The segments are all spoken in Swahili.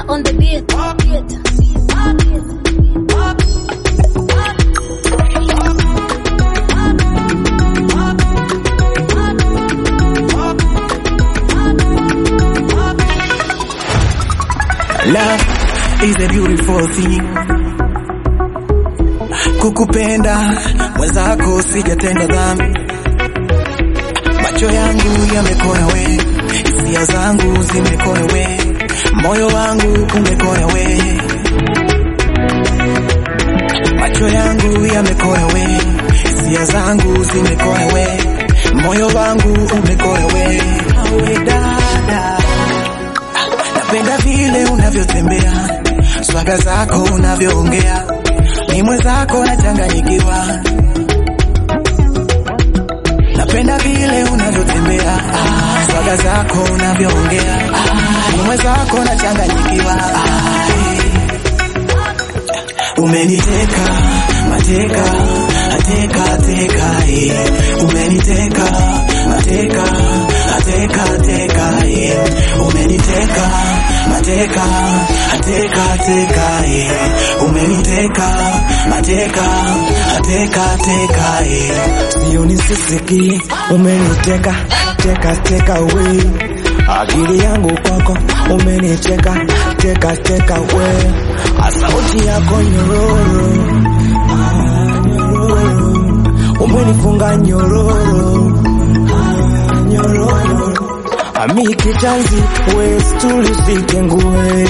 Miller on the beat. Love is a beautiful thing. Kukupenda mwenzako sijatenda dhambi, macho yangu yamekona we, hisia zangu zimekona we, moyo wangu umekona we, macho yangu yamekona we, hisia zangu zimekona we, moyo wangu umekona we, awe dada Napenda vile unavyotembea, swaga zako unavyoongea, ni mwenzako nachanganyikiwa. Napenda vile unavyotembea, ah, swaga zako unavyoongea, ah, ni mwenzako nachanganyikiwa. Ah, eh. Umeniteka mateka ateka teka eh. Umeniteka mateka ateka teka eh. Umeniteka mateka ateka teka eh. Umeniteka mateka ateka teka eh. Sio nisisiki, umeniteka teka teka we, akili yangu kwako umeniteka teka teka we, sauti yako nyororo ah, nyororo umenifunga nyororo ah, nyororo ami kitanzi we stuli nguwe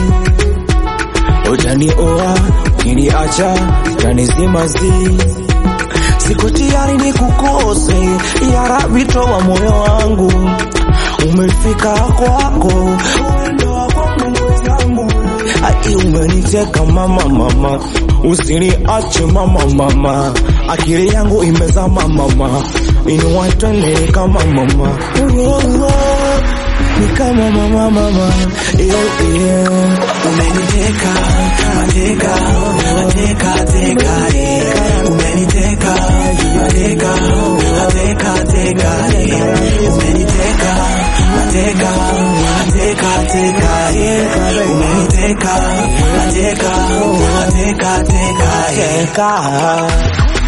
utanioa ukiniacha utanizima zi Siko tayari ni kukose, ya Rabbi toa moyo wangu, umefika kwako, uendo kwangu mwenzangu, ai umeniteka mama mama, usiniache mama mama, akili yangu imezama mama, inua twende kama mama, oh, oh, ni kama mama mama, yeah, yeah. Umeniteka mateka ateka teka eh. Umeniteka mateka ateka teka eh. Umeniteka mateka ateka teka eh. Umeniteka mateka ateka teka eh. Teka.